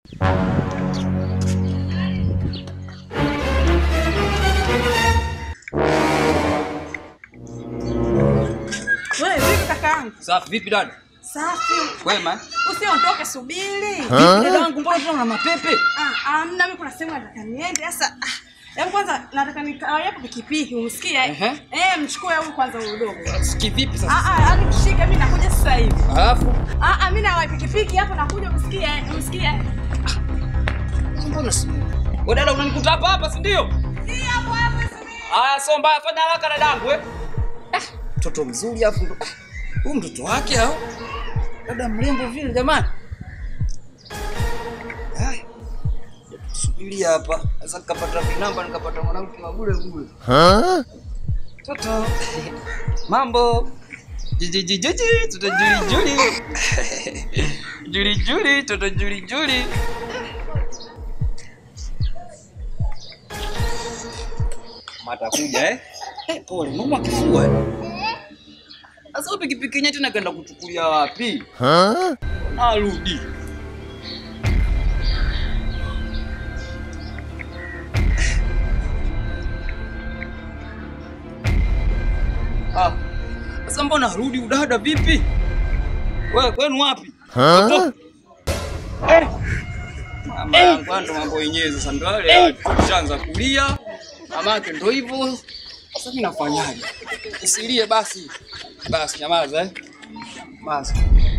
Wewe vipi kakaangu? Safi vipi dada? Safi. Kwema? Usiondoke, subiri. Vipi dada wangu mbona tuna mapepe? Ah, amna mimi kuna sehemu nataka niende. Sasa ah, hebu kwanza nataka nikawahi hapo pikipiki, umsikie? Ehe. Eh, mchukue huyu kwanza huyu dogo. Siki vipi sasa? Ah ah, yani mshike mimi nakuja sasa hivi. Alafu Ah ah, mimi nawahi pikipiki hapo nakuja umsikie, umsikie. mbona si wewe dada unanikuta hapa hapa si ndio? Si hapo hapo subiri. Haya sio mbaya fanya haraka dadangu eh. Ah, Mtoto mzuri afu ndo- ah, huyu mtoto wake au? Dada mrembo vile jamani. Haya. Subiri hapa. Sasa nikapata vinamba nikapata mwanamke wa bure bure. Toto. Mambo. Jiji jiji jiji toto juli juli. Juli juli toto juli juli. Matakuja eh? Eh, pole, mama kifua eh. Sasa wewe pikipiki yenyewe tena kaenda kuchukulia wapi? Narudi. Ah. Sasa mbona rudi udada vipi? Wewe kwenu wapi? Toto? Eh. Mama yangu ndo mambo yenyewe sasa ndo yale tushaanza kulia. Mamake ndo hivyo. Sasa mimi nafanyaje? Usilie basi. Basi nyamaza eh. Basi.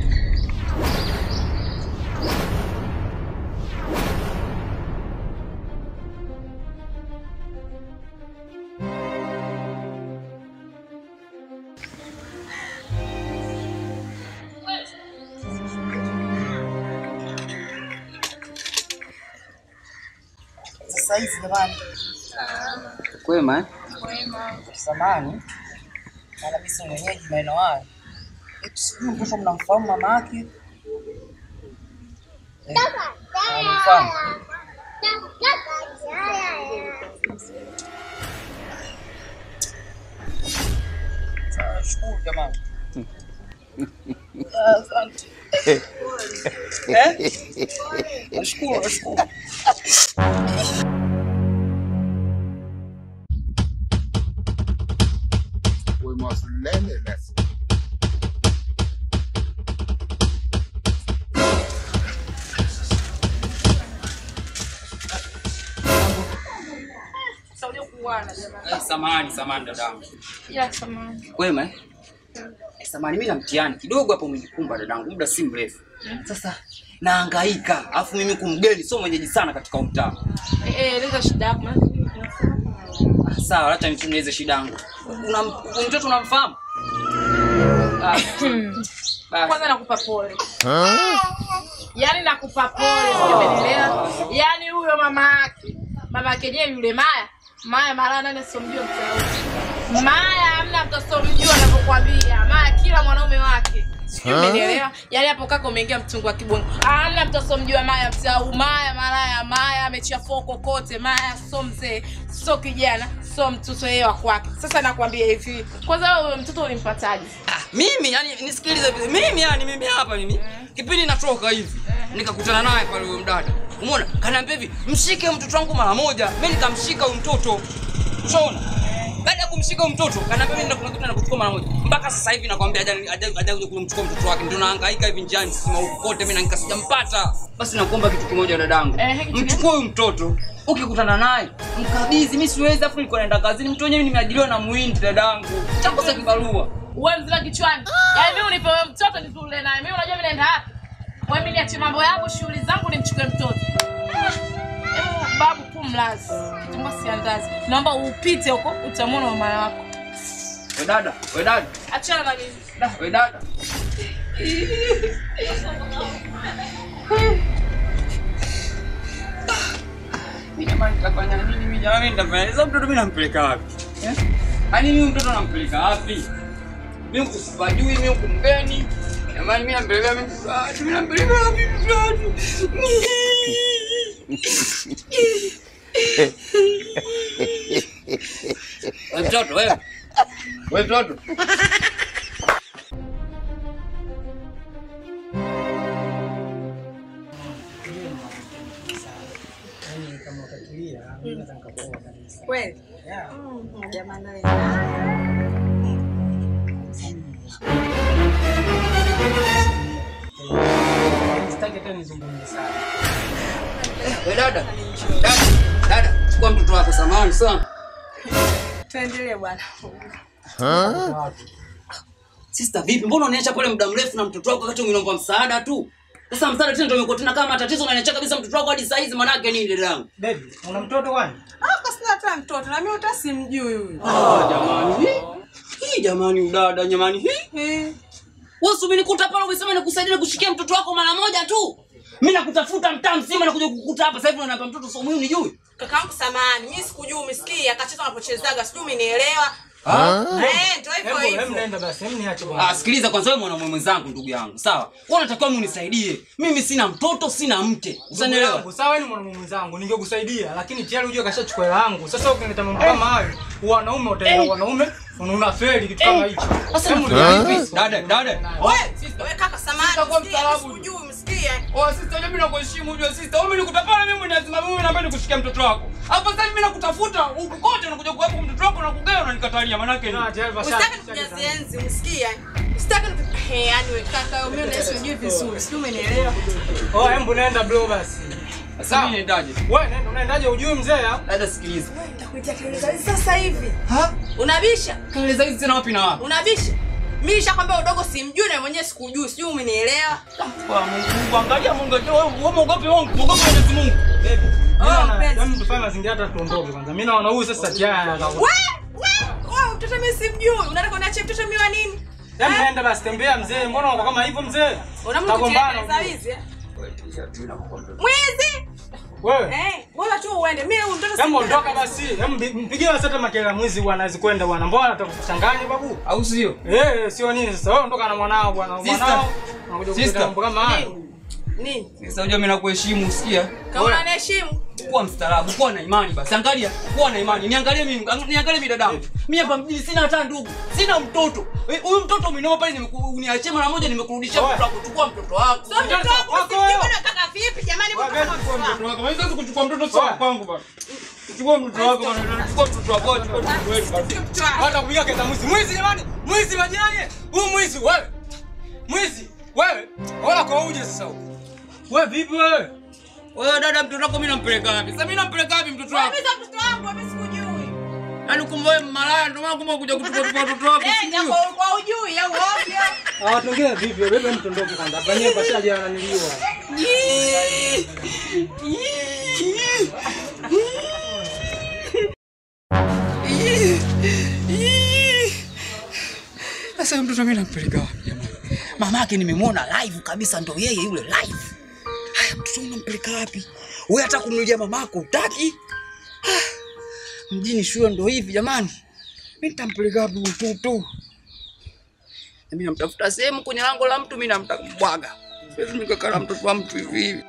Sasa hizi jamani, Kwema eh? samani na kabisa mwenyeji maeneo haya. Eti sijui mtoto mnamfahamu mama yake? Eh, anamfahamu? Sawa, shukuru jamani. Ah, Asante. Eh? Nashukuru, nashukuru. We must learn a lesson. Saudia kuana jamani. Eh, samahani, samahani dadangu. Ya samani. Kwema eh? Eh, Samahani mimi na mtihani kidogo hapo umenikumba dadangu, muda si mrefu. Sasa nahangaika, afu mimi kumgeni sio mwenyeji sana katika huu mtaa. Eh, eh, eleza shida yako. maana- Ah, Sawa, acha nituneze shida yangu. Una huyu mtoto unamfahamu? Ah. Basi. Kwanza nakupa pole. Yaani nakupa pole, sio umeelewa? Yaani huyo mama yake, mama yake yenyewe yule Maya, Maya mara nane somjua mtao. Maya hamna mtu somjua anavyokuambia. Maya kila mwanaume wake. Sio umeelewa? Yaani hapo kaka umeingia mtungu wa kibongo. Hamna mtu somjua Maya mtao. Maya malaya, Maya amechafua kokote. Maya so mzee, so kijana, so mtoto yeye wa kwake. Sasa nakwambia hivi. Kwanza wewe mtoto ulimpataje? Ah, mimi yani nisikilize vile. Mimi yani mimi hapa mimi kipindi natoka hivi nikakutana naye pale huyo mdada. Umeona? Kaniambia hivi, mshike mtoto wangu mara moja. Mimi nikamshika huyo mtoto. Unaona? Baada ya kumshika huyo mtoto, kaniambia mimi kuna kitu nakuchukua mara moja. Mpaka sasa hivi nakwambia haja haja haja kuja kumchukua mtoto wake. Ndio nahangaika hivi njiani sima huko kote mimi na nikasijampata. Basi nakuomba kitu kimoja dadangu. Eh, kitu gani? Mchukue huyo mtoto. Ukikutana naye, mkabidhi. Mimi siwezi afu niko naenda kazini. Mtu wenyewe nimeajiriwa na muhindi dadangu. Chakosa kibarua. Uwe mzima kichwani. Yaani mimi unipe wewe mtoto nizule naye. Mimi unajua mimi naenda wapi? Wewe mimi niache mambo yangu, shughuli zangu nimchukue mtoto. Ah, Hebu babu tu mlazi. Kitunga siandazi. Naomba upite huko utamwona mama yako. We dada, we dada, Achana na mimi. da, we dada. Mimi jamani nitafanya nini mimi jamani nitafanya nini? Sasa mtoto mimi nampeleka wapi? Eh? Yaani mimi mtoto nampeleka wapi? Mimi kusipajui mimi huku mgeni. Jamani mimi nampeleka mimi wapi? Mimi nampeleka wapi mtoto? Wewe mtoto wewe. Wewe mtoto. Yaani kama utatulia, mimi naweza nikakuoa kabisa. Kweli? Yeah. Mm, Jamani wewe. Sitaki hata nizungumze sana. We dada, dada, dada, chukua mtoto wako, samahani sana. Tuendelee bwana. Watu. Sister, vipi? Mbona unaniacha pale muda mrefu na mtoto wako wakati umeomba msaada tu? Sasa msaada tena ndio imekuwa tena kama tatizo, unaniacha kabisa mtoto wako hadi saa hizi, manake nini dada yangu? Baby, una mtoto kwani? Ah, kwa sina hata mtoto na mimi hata simjui huyu. Ah, jamani. Hii, hii jamani udada jamani. Hii. Eh. Wewe si umenikuta pale umesema nikusaidia kushikia mtoto wako mara moja tu. Mimi nakutafuta mtaa mzima na kuja kukukuta hapa sasa hivi unaniambia mtoto sio muhimu nijui. Kakaangu samahani, mimi sikujui umesikia akacheza anapochezaga, sijui umenielewa. Eh, ndio hivyo Hebu hebu hivyo. nenda basi, hebu niache Ah, bwana. sikiliza kwanza wewe mwanamume mwenzangu ndugu yangu. Sawa? Wewe unatakiwa unisaidie. Mimi sina mtoto, sina mke. Ndugu Usanielewa? yangu, Sawa, wewe ni mwanamume mwenzangu, ningekusaidia, lakini tayari unajua kashachukua hela yangu. Sasa ukileta mambo kama hayo, wanaume utaenda wanaume, unafeli kitu kama hicho. Sasa Hebu unafanya niache. vipi? Dada, dada. Wewe, wewe kaka samahani. Sitakuwa usikie, mstaarabu. Sikujui umesikia. Oh, sister, mimi nakuheshimu ujue sister. Wewe nikuta pale mimi lazima mimi naomba nikushikia mtoto wako. Hapa sasa mimi nakutafuta huku kote unakuja kuwepo mtoto wako na kugea unanikatalia manake nini? Na tayari Usitaki basha- tukujazie enzi, umesikia? Usitaki niku- Eh, yaani wewe kaka, mimi unahisi unajui vizuri, sijui umenielewa. Oh, hebu nenda bro basi. Sasa mimi niendaje? Wewe nenda, unaendaje ujui mzee? ah? Dada sikiliza. Nitakuitia kelele za hizi sasa hivi. Ha? Unabisha? Kelele hizi tena wapi na wapi? Unabisha? Mimi nishakwambia udogo simjui na mwenyewe sikujui, sijui umenielewa. Kwa Mungu, angalia Mungu, wewe wewe muogope Mungu, muogope Mwenyezi Mungu. Baby. Oh, Mimi na- mpenzi. hebu tufanye mazingira hata tuondoke kwanza. Mimi naona huyu sasa tayari anataka. We, we, we, mtoto mimi simjui. Unataka uniachie mtoto mimi wa nini? Hebu nenda basi tembea mzee. Mbona uko kama hivyo mzee? Unamna Tagombana, kuteleza ujue. wizi? eh? Mwizi? Wewe. Eh, bora tu uende. Mimi huyu mtoto Hebu simjui. ondoka basi. Hebu mpi- mpigie basi hata makelele mwizi bwana azikwenda bwana. Mbona atakuchanganya babu? Au sio? Eh, sio nini sasa. Wewe ondoka na mwanao bwana. Sister. Mwanao. Unakuja kuleta Sister. mambo kama hayo. Nini? Sasa unajua mimi nakuheshimu, usikia? Kama unaniheshimu. Kuwa mstaarabu, kuwa na imani basi. Angalia, kuwa na imani. Niangalie mimi, ang- niangalie mimi dadangu. Mimi hapa mjini sina hata ndugu, sina mtoto. Eh, Huyu mtoto umenioa pale nimekuniachia mara moja nimekurudishia Oe. mtoto wako. Chukua mtoto wako. Sio mtoto wangu, Wako simjui wewe. bwana kaka vipi jamani Wewe, mbona kama chukua mtoto wangu? wako. Mimi siwezi kuchukua mtoto sio Oe. kwangu bwana. Chukua mtoto wako bwana. Chukua mtoto wako, chukua mtoto wetu bwana. Mtoto wangu. Hata kupiga kesa mwizi. Mwizi jamani. Mwizi majirani. Huyu mwizi wewe. Mwizi wewe. Wala kwa uje sasa huko. Wewe vipi wewe? Wewe dada, mtoto wako mimi nampeleka wapi? Sasa mimi nampeleka wapi mtoto Wewe wako? mimi sio mtoto wangu, mimi sikujui. Yaani kumbe wewe malaya ndio maana kumbe kuja kuchukua mtoto wako. Eh, sijui. japo ulikuwa hujui au ovyo. Ah, watu wengine vipi? Wewe bebe mtondoke kwanza. Hapa nyewe pashaje ananiliwa. Sasa huyu mtoto mimi nampeleka wapi jamani? Mamake nimemwona live kabisa, ndo yeye yule live. Haya, mtoto huyu nampeleka wapi? Wewe hata kumnulia mamako utaki? Ah, Mjini shule ndo hivi jamani. Mimi nitampeleka wapi huyu mtoto? Mimi namtafuta sehemu kwenye lango la mtu, mimi namtaka mbwaga. Siwezi nikakaa na mtoto wa mtu hivi hivi.